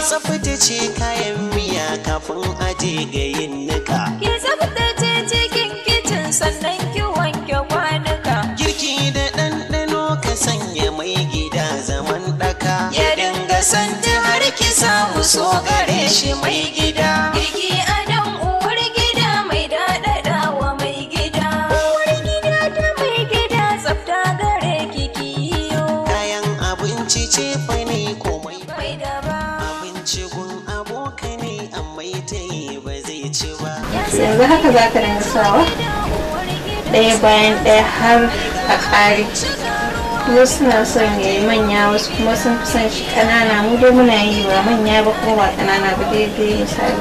tsaftace kayan miya kafin aje ga yin nika Ki tsaftace cikin kicin sannan ki wanke kwanuka. girki da ɗanɗano ka sanya mai gida zaman ɗaka ya dinga santi har ki samu so gare shi mai gida Girki a dan uwar gida mai daɗaɗa wa mai gida. Uwar gida ta mai gida tsafta gare ki kiyo. kayan abinci ce fani komai Mai daba. abinci gun abokane amma ta yi ba zai ci ba yanzu haka za ka dinga sawa ɗaya bayan ɗaya har a ƙare wasu suna son ya yi manya wasu kuma sun fi son shi ƙanana mu dai muna yi ba manya ba kuma ba ƙanana ba daidai misali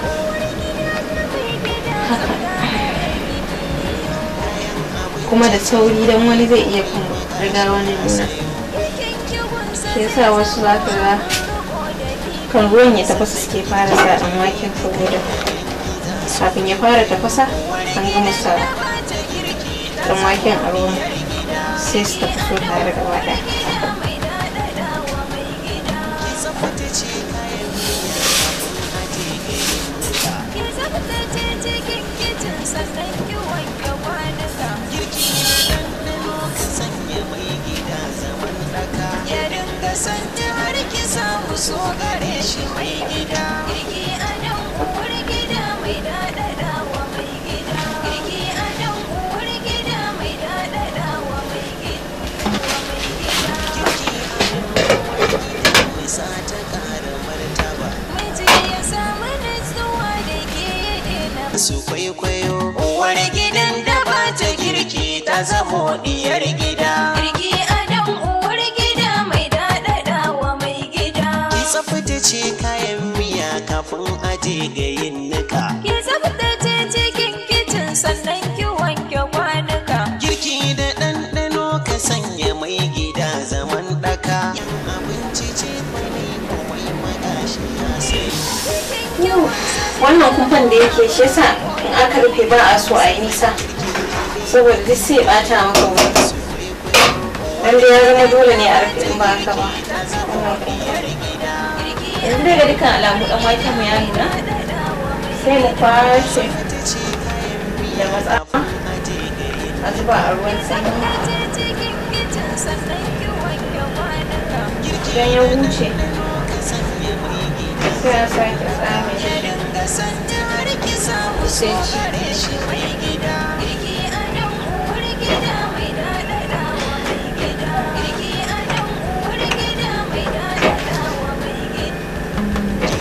haka kuma da sauri don wani zai iya kuma riga wani nuna shi yasa wasu za ka ga kan ruwan ya tafasa suke fara sa ɗan waken saboda kafin ya fara tafasa an gama sa ɗan waken a ruwan sai su tafi so tare da wada Ki tsaftace cikin kicin sannan ki wanke kwanuka. ya dinga santi har ki samu so gare shi mai gida Girki a dan uwar gida mai daɗaɗa wa mai gida. Girki a dan uwar gida mai daɗaɗa wa mai gida. sa ta ƙara martaba Miji ya samu nutsuwa da ke daina su kwaikwayo uwar gidan da ba ta girki ta zamo diyar gida Girki a dan uwar gida mai daɗaɗa wa mai gida. ki tsaftace kayan miya kafin aje ga yin nika Ki tsaftace cikin kicin sannan ki wanke kwanuka. girki da ɗanɗano ka sanya mai gida zaman ɗaka abinci ce fani komai magashi ya sai yau wannan kumfan da yake shi yasa in aka rufe ba a so a yi nisa saboda duk sai ya bata maka wuri dan da ya zama dole ne a rufe in ba haka ba wannan kumfan yanzu daga dukkan alamu dan waken mu ya nuna sai mu kwashe da matsa a zuba a ruwan sanyi cikin kicin sannan ki wanke kwanuka. idan ya wuce sai a sake tsame shi dinga santi har ki samu so gare shi mai gida Girki a dan uwar gida mai daɗaɗa wa mai gida. Girki a dan uwar gida mai daɗaɗa wa mai gida.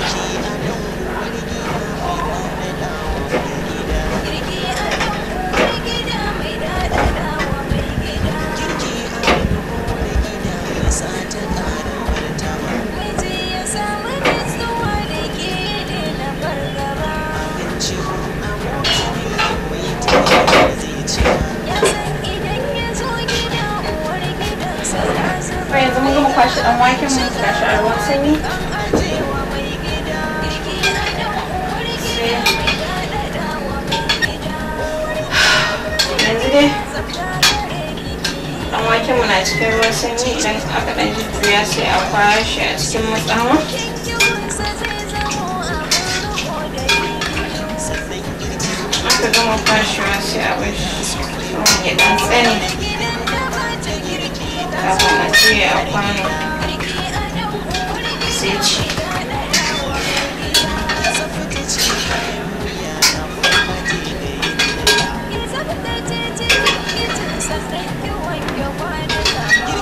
Girki a dan uwar gida mai daɗaɗa wa mai gida. Miji ya samu nutsuwa da ke daina fargaba. Ya san idan ya zo gida uwar gidansa ta zama. Ba yanzu mun gama kwashe dan waken mu ga shi a ruwan sanyi ajewa mai gida girki a dan uwar gida mai daɗaɗa wa mai gida yanzu dai tsafta gare kiki dan waken mu na cikin ruwan sanyi idan aka dan jujjuya sai a kwashe a cikin matsawa kinkiwansa zai zamo abin riko da bidiyo aka gama kwashewa sai a bar shi ruwan ya dan tsane gidan da ba ta girki ta kafin a juya a kwano girki a dan uwar gida sai ci daɗaɗa wa mai gida ki tsaftace cikin kicin sannan ki wanke kwanuka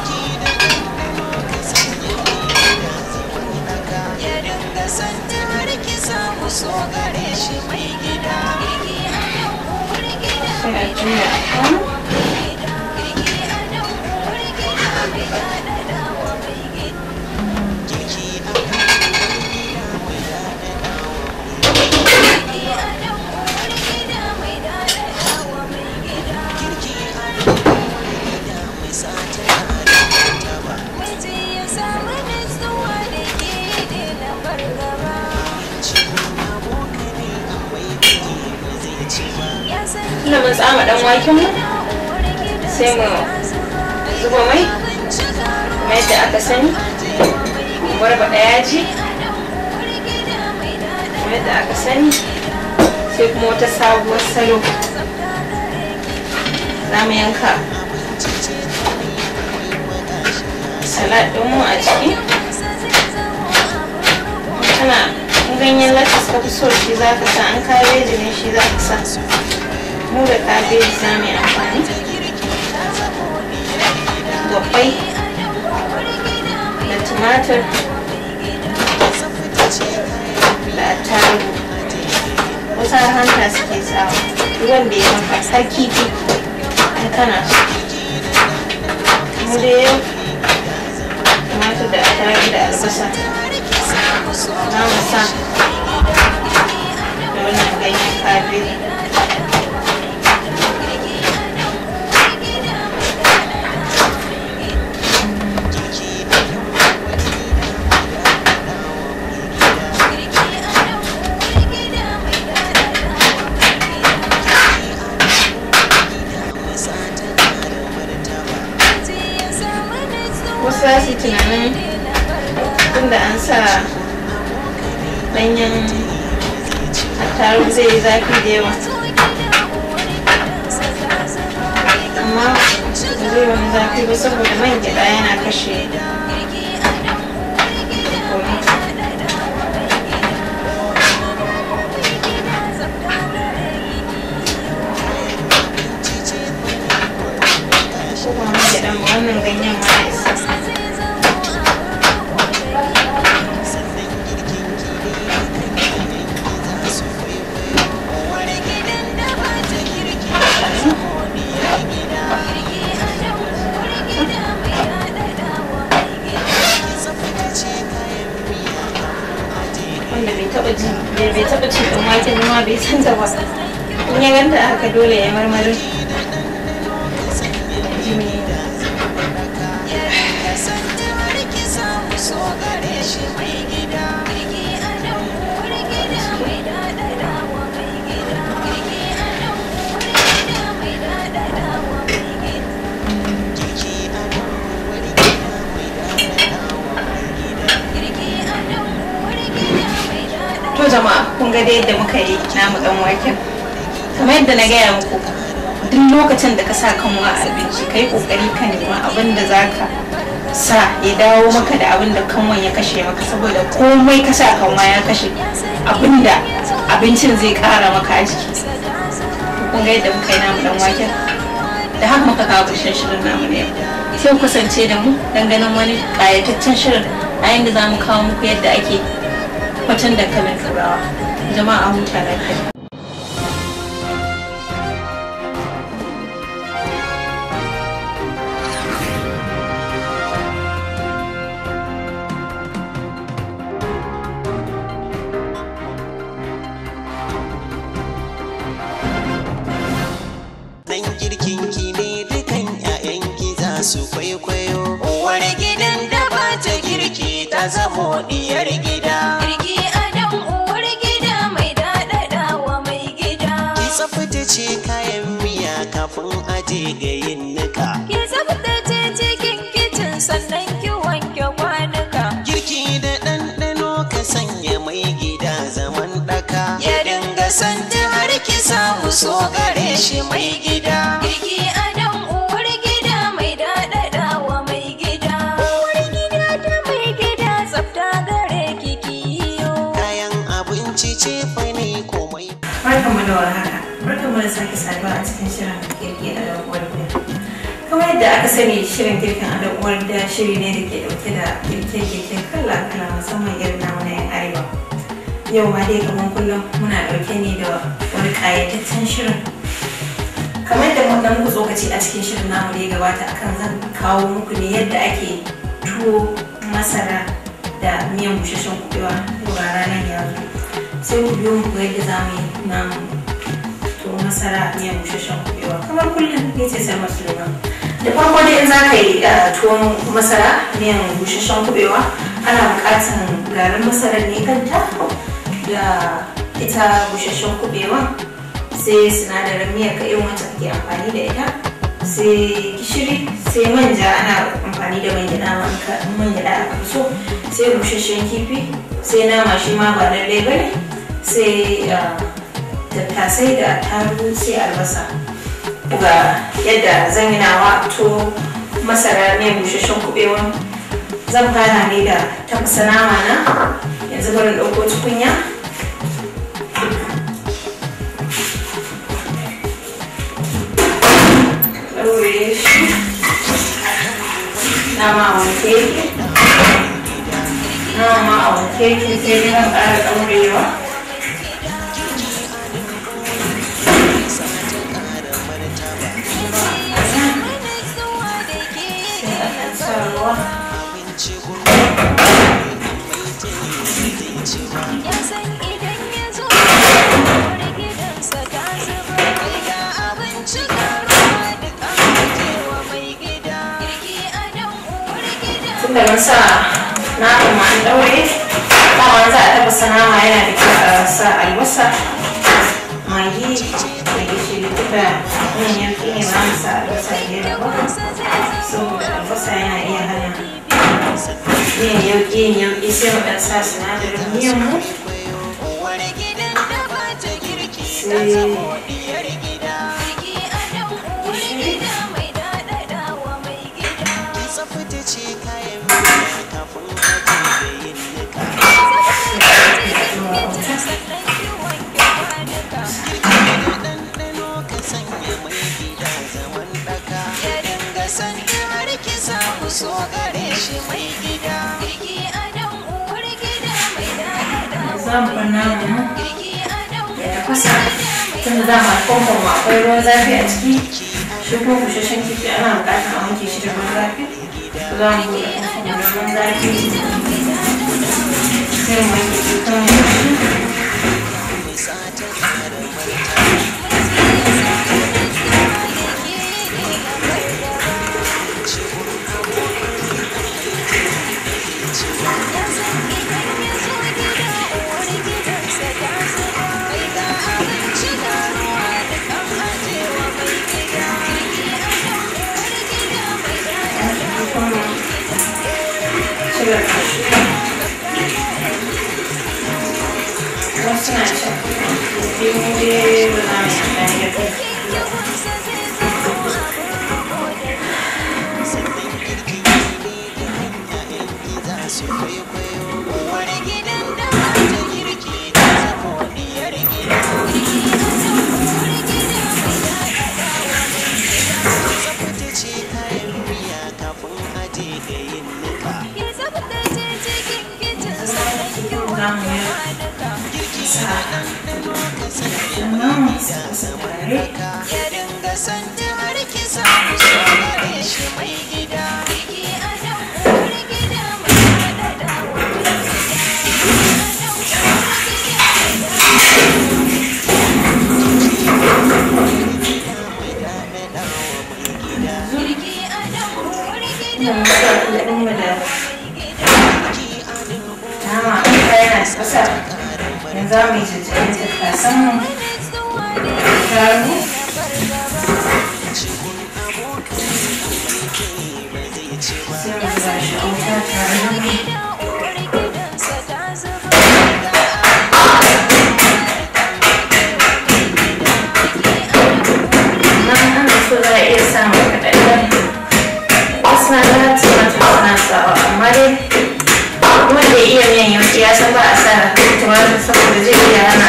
ya dinga santi har ki samu so gare shi mai gida girki a dan uwar gida sai a juya a kwano girki a dan uwar gida mai daɗaɗa wa mai gida girki a dan uwar gida mai daɗaɗa wa mai gida miji ya samu nutsuwa da ke daina fargaba ya san tunda mun tsama dan waken mu uwar gida sai mu zuba mai kuma yadda aka sani mu barbaɗa yaji yadda aka sani sai kuma wata sabuwar salo za mu yanka salad ɗinmu a ciki kana in ganyen latas ka fi so shi za ka sa an kabeji ne shi za ka sa mu da kabeji za mu yi amfani da kwai da tumatir da attarugu wasu har hanta suke sawa ruwan da ya maka har kifi in kana so mu da yau tumatir da attarugu da albasa za mu sa da wannan ganyen kabeji wasu za su yi tunanin tunda an sa ɗanyen attarugu zai yi zafi da yawa amma ba zai wani zafi ba saboda man gyaɗa yana kashe komai ko ba man gyaɗan ba wannan ganyen ma ya isa wanda bai taba ji bai bai taba cin dan wake ba ma bai san ta ba in ya ganta haka dole ya marmarin ji me to jama'a kun ga dai yadda muka yi namu dan waken kamar yadda na gaya muku duk lokacin da ka sa kanwa a abinci kai kokari ka nema abin da zaka sa ya dawo maka da abin da kanwan ya kashe maka saboda komai ka sa kanwa ya kashe abin da abincin zai kara maka a jiki kun ga yadda muka yi namu dan waken da haka muka kawo ƙarshen shirin namu ne sai ku kasance da mu dan ganin wani ƙayataccen shirin a yanda za mu kawo muku yadda ake kwatan dankalin turawa jama'a huta lafiya Dan girkin ki ne dukan 'ya'yanki za su kwaikwayo. Uwar gidan da ba ta girki ta zamo diyar gida. Girki adon uwar gida mai daɗaɗawa mai gida. Ki tsaftace kayan miya kafin aje ga yin nika. Ki tsaftace cikin kicin sannan ki wanke kwanuka. Girki da ɗanɗano ka sanya mai gida zaman ɗaka. Ya dinga santi har ki samu so gare shi mai gida. Girki adon uwar gida mai daɗaɗawa mai gida. Uwar gida ta mai gida tsafta gare ki kiyo. Kayan abinci ce fa ne komai. barkanmu da warhaka barkanmu da sake saduwa a cikin shirin girki a da uwar gida kamar yadda aka sani shirin girkin a da uwar gida shiri ne da ke dauke da girke-girke kala-kala musamman irin namu na yan arewa yau ma dai kamar kullum muna dauke ne da wani kayataccen shirin kamar yadda mun dan muku tsokaci a cikin shirin namu da ya gabata akan zan kawo muku ne yadda ake tuwo masara da miyan busasshen kubewa yau ga ranar ya zo sai ku biyo mu ga yadda za mu yi namu to masara miyan busasshen kubewa kamar kullum ne ce sai masu lura da farko dai in za ka yi uh, tuwon masara miyan busasshen kubewa ana buƙatar garin masarar ne kanta da ita busasshen kubewa sai sinadarin miyar ka irin wacce kake amfani da ita sai gishiri sai manja ana amfani da man gyaɗa ma in ka- in man gyaɗa aka fi so sai busasshen kifi sai nama shi ma ba lallai ba ne sai ah, tattasai da tarugu sai albasa ga yadda zan yi nawa to masara ne busasshen kubewa zan fara ne da tafasa nama na yanzu bari in ɗauko tukunya ɗaure shi nama a wanke yake nama a wanke yake sai dai zan ƙara ɗaurewa sai a ɗan sa ruwa tunda mun sa nama ma an ɗaure dama za a tafasa nama yana da kyau a sa albasa magi da gishiri duka yin yanki ne ba mu sa albasa da yawa ba saboda albasa yana iya hana yin yauki yin yauki sai mu ɗan sa sinadarin miyan mu sai tsaftace kayan miya kafin aje da yin nika ɗanɗano ka sanya mai gida zaman ɗaka ya dinga sanya har ki samu so gare shi mai gida za mu bar namu mu ya tafasa tunda dama famfon mu akwai ruwan zafi a ciki shi kuma busasshen kifi ana buƙatar a wanke shi da ruwan zafi za mu buɗe famfon da ruwan zafi sai mu wanke kifin mu da shi shigar kashi wasu na cin kifi mu dai ba za mu yi amfani da kai su kwaikwayo uwar gidan da ba ta girki ta zamo diyar gida tsaftace kayan miya kafin aje ga yin nika za mu yi sa sannan mu sa tare ya dinga sanya har ki samu so gare shi mai gida ina musa kuɗin mu da nama a kayan ƙasa yanzu za mu yi jajjayen tattasan mu taru sai mu zuba shi a wuta tare da mai nan ana so za a iya samun kaɗaɗɗen wasu na da tumatir suna sawa amma dai wanda ya iya miyan yauki ya san ba a sa tumatir saboda zai iya hana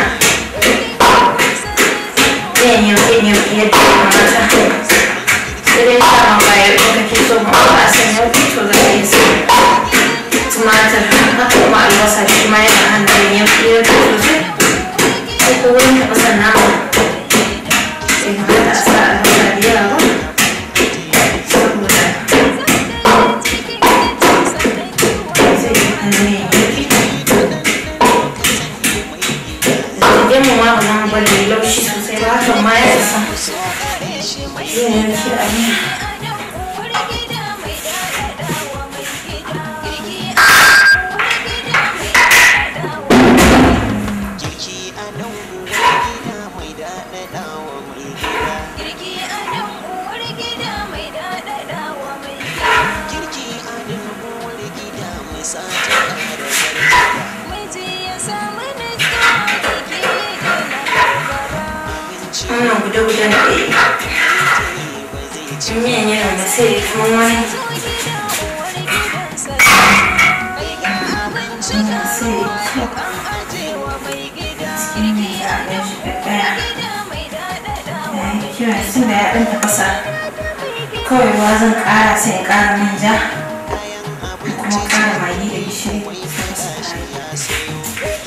miyan yauki yauki yadda ya kamata sai dai sa ma ba ya ɗauka ke so ma ba a san yauki to za a iya sa tumatir haka kuma albasa shi ma yana hana miyan yauki yauki sosai sai ko wurin taɓa san nama sai kamata a sa albasa da yawa ba saboda Idan mu ma ba za mu bari ya laushi sosai ba hakan ma ya isa. Zai yanke a miya. girki a nan uwar gida mai daɗaɗawa mai gida girki a nan uwar gida mai sa ta ƙara zarta wannan guda-gudan da ya yi in miyan yana da sai kuma wani kira tun da ya ɗan tafasa kawai ruwa zan ƙara sai in ƙara manja kuma ƙara magi da gishiri sai ka sa kayan.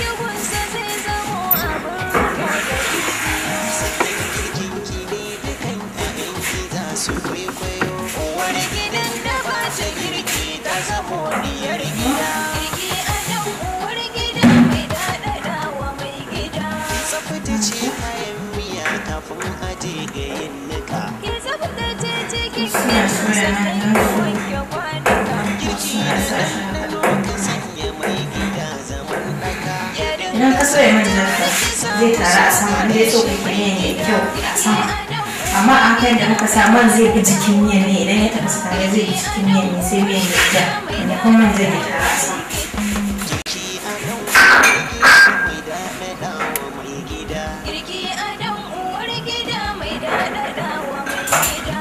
Tsaftace kayan miya kafin aje ga yin nika. suna soya nan don su suna sa shi haka. Sanya mai gida zaman ɗaka. idan ka soya manjan ka zai taru a sama inda ya so ka miyan ya kyau a sama amma a kan da muka sa man zai bi jikin miyan ne idan ya tafasa tare zai bi jikin miyan ne sai miyan ya ja inda kuma man zai taru a sama Ki a nan mai daɗaɗa wa mai gida. Girki a dan uwar gida mai daɗaɗawa mai gida.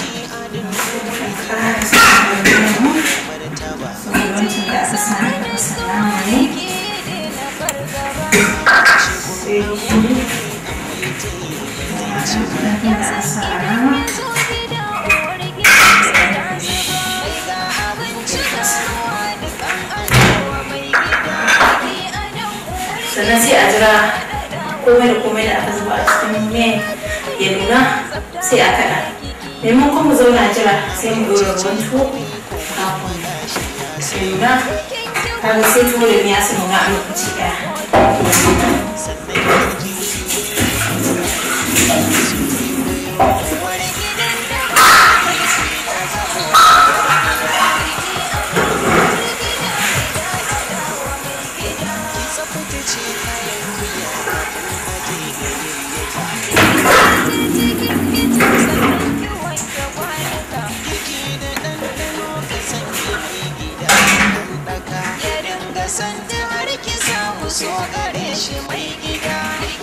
ƙara sa miyan mu Martaba. saboda wancan da aka sa na tafasa nama ne sai gishiri da aka sa a nama sannan sai a jira komai da komai da aka zuba a cikin miyan ya nuna sai a kaɗa maimakon mu zauna jira sai mu ɗora ruwan tuwo kafin su nuna kaga sai tuwo da miya su nuna a lokaci ɗaya Tsaftace kayan miya kafin aje ga yin nika. Girki da ɗanɗano ka sanya mai gida zaman ɗaka. Ya dinga sanda har ki samu so gare shi mai gida.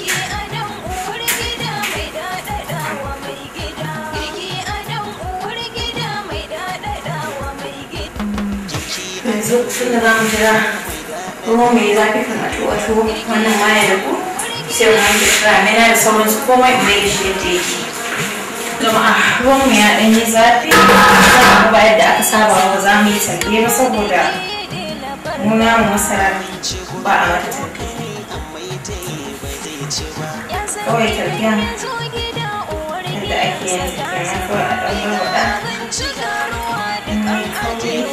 yanzu tun da za mu jira ruwan mai zafi kan a tuwa tuwo wannan ma ya dafu sai mu wanke ramena da sauransu komai in mai da shi yadda yake jama'a ruwan mu ya ɗan yi zafi za ba yadda aka saba ba za mu yi sarge ba saboda nuna mu masara ba a mata targe Amma ita yi ba zai ci ba. kawai targen yadda ake yin kenan kawai a ɗan barbaɗa in mai kauri sai a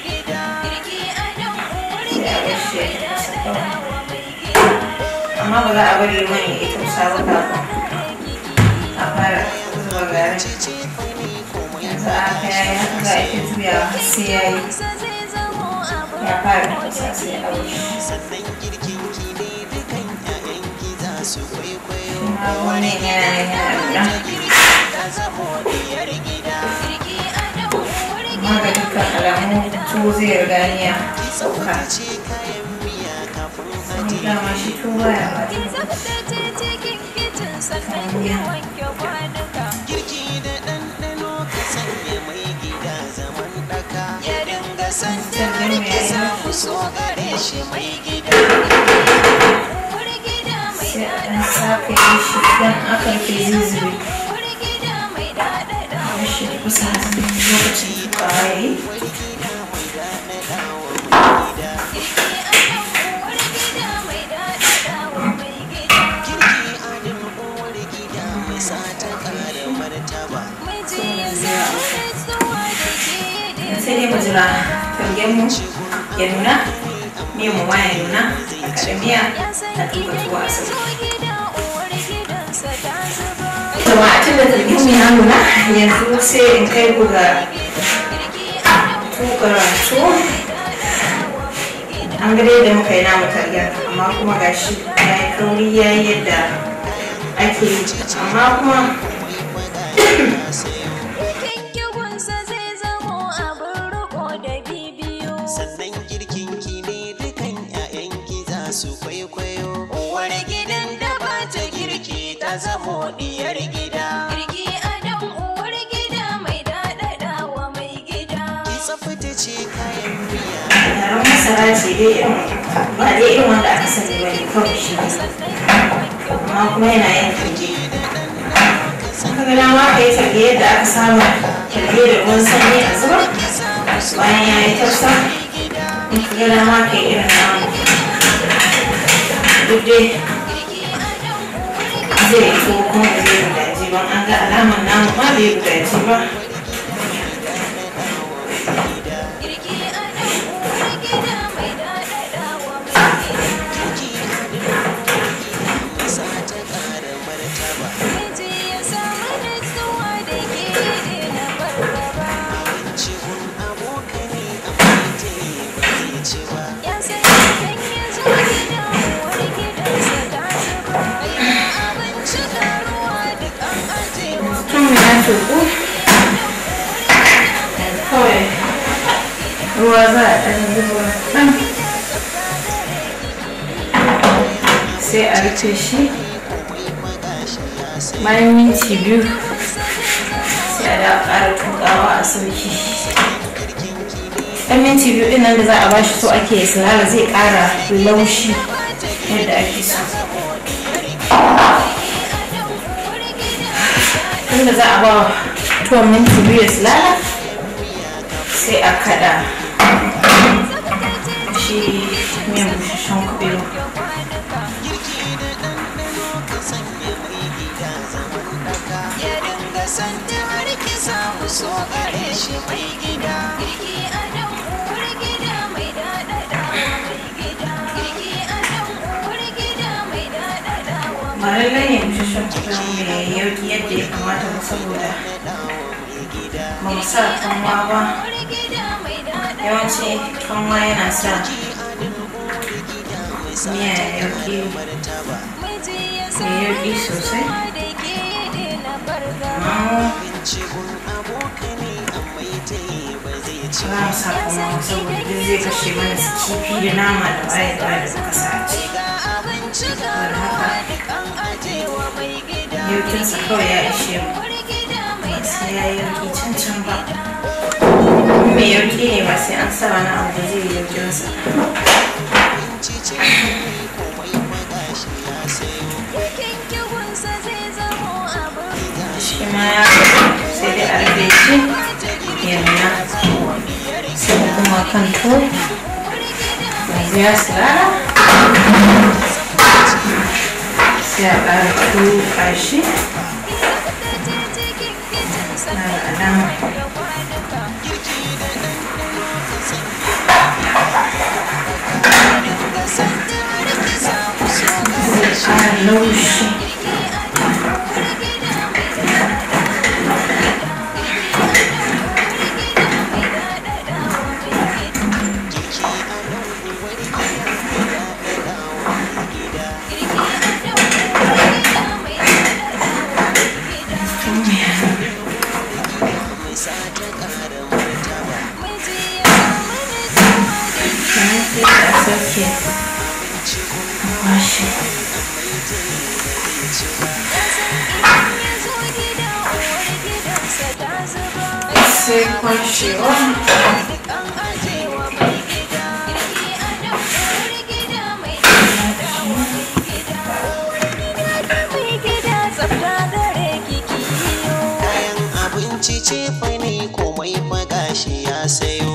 bar shi ya tafasa kawai amma ba za a bari man ya ita kusa ba kafin a fara zuba garin yanzu a haka ya yi haka za a ita juyawa har sai ya yi ya fara tafasa sai a wuce Sannan girkin ki ne dukan 'ya'yan ki za su kwaikwayo. kuma wani yana nan yana nuna Ta zamo diyar gida. amma ga dukkan alamu tuwo zai riga ni ya sauka Ce kayan miya kafin ni dama shi tuwo baya ba girki da ɗanɗano ka sanya mai gida zaman ɗaka. Ya dinga sanda har ki samu so gare shi mai gida. sai a ɗan saka yi shi idan aka rufe zai zube a shi da kusa lokacin tukawa ya yi Girki adin uwar gida mai sa ta ƙara martaba. sai dai mu jira targen mu ya nuna miyan mu ma ya nuna a kaɗa miya a tuka tuwa a sauki jama'a tun da targen mu ya nuna yanzu sai in kai ku ga tukar tuwo an ga dai da muka yi namu targen amma kuma gashi ya yi kauri ya yi yadda ake yi amma kuma Sannan girkin ki ne dukan 'ya'yan ki za su kwaikwayo. Uwar gidan da ba ta girki ta zamo kamar masara ce dai irin ba dai irin wanda aka sani ba ne kawai shi ne amma kuma yana yin talge ka ga dama ka yi talge yadda aka saba talge da ruwan sanyi a zuba bayan ya yi tafsa in ka ga dama ka yi irin namu duk dai zai yi tuwo kuma ba zai gudaji ba an ga alamar namu ma bai gudaji ba kan ya tuku kawai ruwa za a ɗan zuba ɗan sai a rufe shi bayan minti biyu sai a da ƙara tukawa a sauki ɗan minti biyu ɗin nan da za a bashi so ake sulala zai ƙara laushi yadda ake so tunda za a ba tuwon minti biyu ya sulala sai a kada shi miyan bushashen kubewa so gare shi mai gida Girki a nan uwar gida mai daɗaɗawa mai gida. Girki a nan uwar gida mai daɗaɗawa ba lallai ne bushashen kubewa mai yauki yadda ya kamata ba saboda ba mu sa kanwa ba uwar gida mai daɗaɗawa. yawanci kanwa yana sa miya ya yauki Miji ya ya yauki sosai sama da ke daina fargaba. amma cikin abokane amma ita ba zai ci za mu sa kanwa saboda duk zai kashe mana su kifi da nama da waye da waye da muka sa a ciki Ga abinci ga saboda ruwa haka duk an ajewa mai gida. yaukinsa kawai ya ishe mu Uwar gida mai ba sai ya yi yauki can can ba mai yauki ne ba sai an sa wani abu da zai yi yaukinsa Yakin kiwunsa zai zamo abin shi ma ya sai dai a rufe shi ya nuna sai kuma kan to yanzu ya sirara sai a ƙara tuka shi na da alama zai ƙara laushi sannan sai a sauke a kwashe sai kwashewa kayan abinci ce fa ne komai fa gashi ya sayo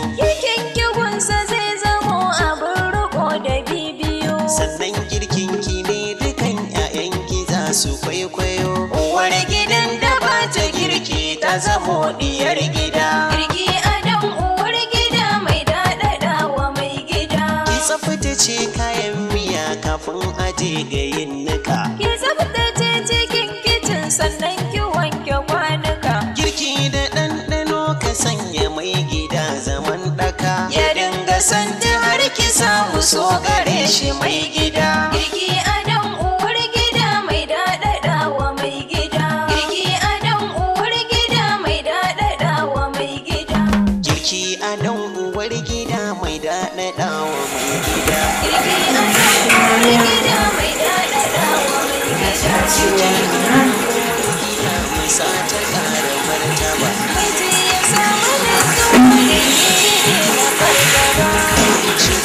sannan girkin ki ne dukan 'ya'yanki za su kwaikwayo uwar gidan da ba ta girki ta zamo diyar gida Girki a dan uwar gida mai daɗaɗawa mai gida. ki tsaftace kayan miya kafin aje ga yin nika Ki tsaftace cikin kicin sannan ki wanke kwanuka. girki da ɗanɗano ka sanya mai gida zaman ɗaka ya dinga santi har ki samu so gare shi mai gida Girki a dan uwar gida mai daɗaɗawa mai gida. Girki a dan uwar gida mai daɗaɗawa mai gida. girki a nan uwar gida mai daɗaɗawa mai gida Girki a dan uwar gida mai daɗaɗawa mai gida. sa ta ƙara martaba Miji ya samu nutsuwa da ke na fargaba.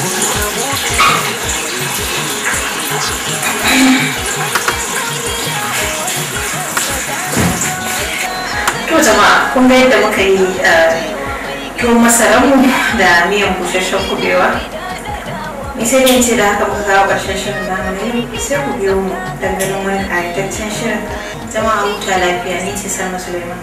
kun ga yadda muka yi tuwon masaranmu da miyan busasshen kubewa ni sai dai ce da haka muka kawo ƙarshen shirin namu ne sai ku biyo mu danganin wani ƙayataccen shirin jama'a huta lafiya ni ce salma suleiman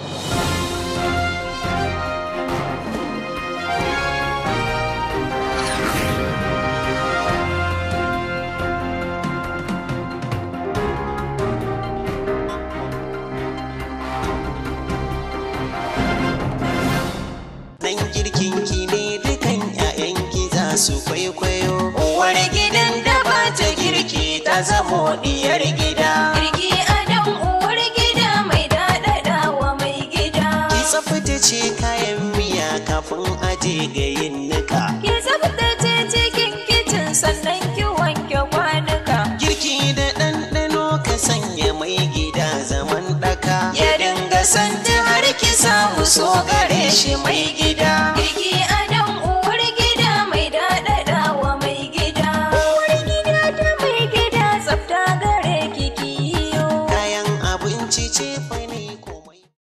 Dan girkin ki ne dukan 'ya'yanki za su kwaikwayo. Uwar gidan da ba ta girki ta zamo diyar gida. Girki adon uwar gida mai daɗaɗawa mai gida. Ki tsaftace kayan miya kafin aje ga yin nika. Ki tsaftace cikin kicin sannan ki wanke kwanuka. Girki da ɗanɗano ka sanya mai gida zaman ɗaka. Ya dinga santi har ki samu so gare shi mai gida. Girki adon uwar gida mai daɗaɗawa mai gida. Uwar gida ta mai gida tsafta gare ki kiyo. Kayan abinci ce